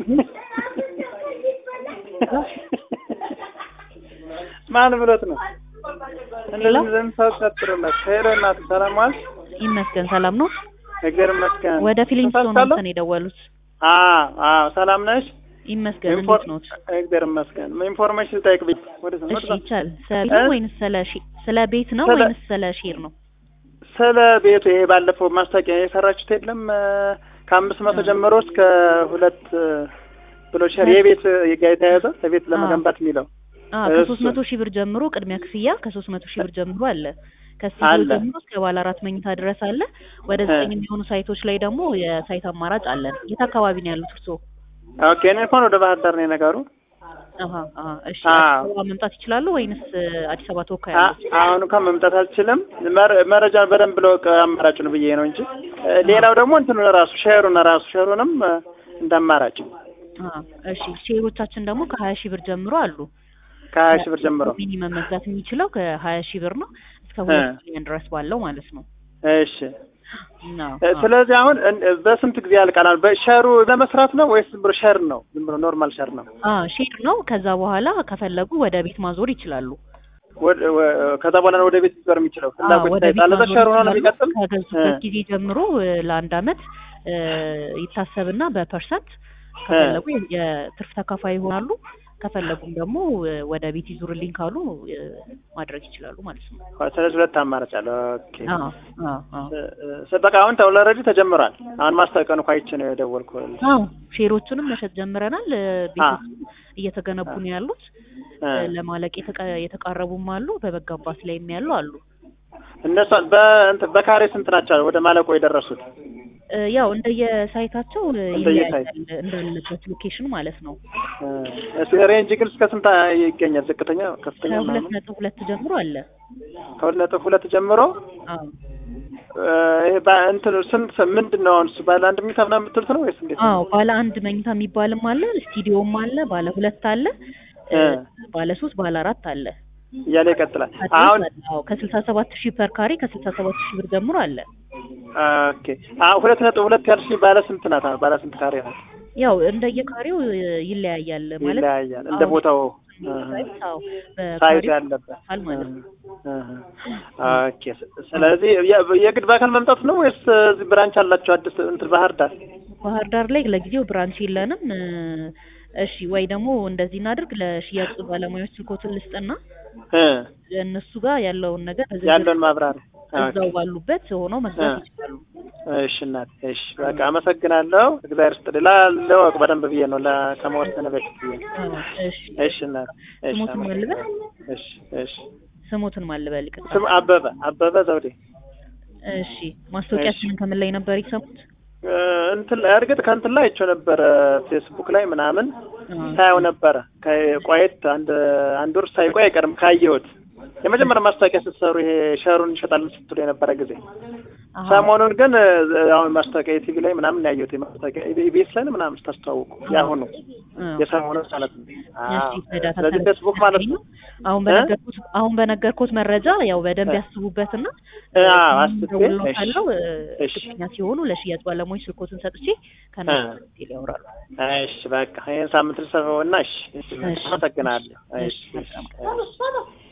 ማን ብሎት ነው? ሄሎ እንደዚህ ሰው ቀጥሮለት ሄሎ እናት ሰላም ዋልሽ? ይመስገን ሰላም ነው። እግዚአብሔር ይመስገን። ወደ ፊሊንግስቶን ተሳስቻለሁ? ነው የደወሉት። አዎ አዎ ሰላም ነሽ? ይመስገን ኢንፎር- እንዴት ኖት? እግዚአብሔር ይመስገን። ኢንፎርሜሽን ልጠይቅ ብዬ ወደ እሺ ወደ ይቻል። ስለ ቤት እ? ነው ወይንስ ስለ ሺ- ስለ ቤት ነው ስለ- ወይንስ ስለ ሼር ነው? ስለ ቤቱ ይሄ ባለፈው ማስታወቂያ የሰራችሁት የለም እ፣ ከአምስት መቶ እ። ጀምሮ እስከ ሁለት እ፣ ብሎ ሸር የቤት ጋር የተያያዘ ለቤት ለመገንባት የሚለው አዎ እሱ። ከሶስት መቶ ሺህ ብር ጀምሮ ቅድሚያ ክፍያ ከሶስት መቶ ሺህ ብር ጀምሮ አለ። ከስቱዲዮ አለ። ጀምሮ እስከ ባለ አራት መኝታ ድረስ አለ። ወደ እ። ዘጠኝ የሚሆኑ ሳይቶች ላይ ደግሞ የሳይት አማራጭ አለን። የት አካባቢ ነው ያሉት እርስዎ? ኦኬ እኔ እንኳን ወደ ባህር ዳር ነው ነገሩ። አሀ አሀ እሺ አዎ። አዲስ አበባ መምጣት ይችላሉ ወይንስ እ፣ አዲስ አበባ ተወካይ አ- አሉት? አሁን እንኳን መምጣት አልችልም። መረ- መረጃን በደንብ ብለው አማራጩን ብዬ ነው እንጂ እ፣ ሌላው ደግሞ እንትኑ ራሱ ሼሩን ራሱ ሼሩንም እ፣ እንደ አማራጭ አዎ እሺ ሼሮቻችን ደግሞ ከሀያ ሺህ ብር ጀምሮ አሉ። ከሀያ ሺህ ብር ጀምሮ ሚኒመም መግዛት የሚችለው ከሀያ ሺህ ብር ነው እስከ እ። ሁለት ሚሊዮን ድረስ ባለው ማለት ነው። እሺ አዎ፣ እ፣ አዎ። ስለዚህ አሁን እን- በስንት ጊዜ ያልቃል? በሸሩ ለመስራት ነው ወይስ ዝም ብሎ ሸር ነው? ዝም ብሎ ኖርማል ሸር ነው? አዎ ሼር ነው። ከዛ በኋላ ከፈለጉ ወደ ቤት ማዞር ይችላሉ። ወደ- ወ- ከዛ በኋላ ነው ወደ ቤት ሊዞር የሚችለው አዎ ፍላጎት ወደ ቤት ይታያል። ለዛ ማዞር ሸሩ ነው ይችላሉ። የሚቀጥል ከገዙበት እ። ጊዜ ጀምሮ እ፣ ለአንድ አመት እ፣ ይታሰብና በፐርሰንት ከፈለጉ የ- የትርፍ ተካፋይ ይሆናሉ። ከፈለጉም ደግሞ እ፣ ወደ ቤት ይዙርልኝ ካሉ እ፣ ማድረግ ይችላሉ ማለት ነው። ስለዚህ ሁለት አማራጭ አለ። ኦኬ አዎ አዎ አዎ እ፣ እ፣ በቃ አሁን ኦልሬዲ ተጀምሯል። አሁን ማስታወቂያውን እኮ አይቼ ነው የደወልኩት። አዎ ሼሮቹንም መሸጥ ጀምረናል። እ፣ ቤቶቹ እየተገነቡ ነው ያሉት። እ። እ፣ ለማለቅ የተቀ- የተቃረቡም አሉ። በመገንባት ላይም ያሉ አሉ። እነሱ በእንትን በካሬ ስንት ናቸው ወደ ማለቆ የደረሱት? እ፣ ያው እንደየሳይታቸው እ፣ እንደየሳይት። ይለያያል እንዳለበት ሎኬሽን ማለት ነው። እ፣ እስኪ ሬንጅ ግን እስከ ስንት ይገኛል? ዝቅተኛ ከፍተኛ ከሁለት ምናምን? ነጥብ ሁለት ጀምሮ አለ። ከሁለት ነጥብ ሁለት ጀምሮ አዎ እ፣ ይሄ በእንትን ስንት ምንድን ነው አሁን እሱ ባለ አንድ ሚታ ምናምን የምትሉት ነው ወይስ እንዴት? አዎ ባለ አንድ መኝታ የሚባልም አለ፣ ስቱዲዮም አለ፣ ባለ ሁለት አለ፣ እ፣ እ። ባለ ሶስት ባለ አራት አለ። እያለ ይቀጥላል። አዲስ አሁን አለ። አዎ ከስልሳ ሰባት ሺህ ፐር ካሬ ከስልሳ ሰባት ሺህ ብር ጀምሮ አለ። ኦኬ አሁን ሁለት ነጥብ ሁለት ያልሽኝ ባለ ስንት ናት? አሁን ባለ ስንት ካሬ ናት? ያው እንደየካሬው እ፣ ይለያያል ማለት ይለያያል እንደ አሁን ቦታው ሳይዝ፣ አዎ ሳይዝ በካሬው ያለበት ይለያል ማለት ነው። ኦኬ። ስለዚህ የ- የግድ በአካል መምጣት ነው ወይስ እዚህ ብራንች አላቸው? አዲስ እንትን ባህር ዳር ባህር ዳር ላይ ለጊዜው ብራንች የለንም። እ፣ እሺ ወይ ደግሞ እንደዚህ እናድርግ፣ ለሽያጭ ባለሙያዎች ስልኮትን ልስጥና እ እነሱ ጋር ያለውን ነገር በዝርዝር ያለውን ማብራሪያ እዛው ባሉበት ሆነው መግዛት እ። ይችላሉ። እሺ እናት፣ እሺ በቃ አመሰግናለሁ። እግዚአብሔር ይስጥልኝ። ላ- ለወቅ በደንብ ብዬ ነው ለ- ከመወሰነ በፊት ብዬ ነው። አዎ፣ እሺ እሺ እናት፣ እሺ ስሞትን ማን ልበል? እሺ እሺ። ስሞትን ማን ልበል? ይቅርታ። ስም አበበ አበበ ዘውዴ። እሺ ማስታወቂያችንን ከምን ላይ ነበር የሰሙት? እ፣ እንትን ላይ እርግጥ ከእንትን ላይ አይቼው ነበረ ፌስቡክ ላይ ምናምን አዎ። ሳየው ነበረ። ከቆየት አንድ አንድ ወር ሳይቆይ አይቀርም ካየሁት የመጀመሪያ ማስታወቂያ ስትሰሩ ይሄ ሸሩን እንሸጣለን ስትሉ የነበረ ጊዜ አሃ። ሰሞኑን ግን እ፣ አሁን ማስታወቂያ ቲቪ ላይ ምናምን ያየሁት የማስታወቂያ ኢቢኤስ ላይ ነው ምናምን ስታስተዋውቁ ያሁኑ አዎ። የሰሞኑ ማለት ነው። አዎ። እሺ በዳታ ስለዚህ ሰበስበን ፌስቡክ ማለት ነው። አሁን በነገርኩት አሁን በነገርኩት መረጃ ያው በደንብ እ። ያስቡበትና እ፣ አዎ፣ አስቤ፣ ደውለው እሺ። ካለው እ፣ እሺ። እርግጠኛ ሲሆኑ ለሽያጭ ባለሙያዎች ስልኮትን ሰጥቼ ከነሱ እ። ዲቴል ያወራሉ። እሺ በቃ ይሄን ሳምንት ልሰፈው እና እሺ፣ እሺ፣ እሺ። አመሰግናለሁ። እሺ፣ እሺ፣ እሺ፣ መልካም እሺ።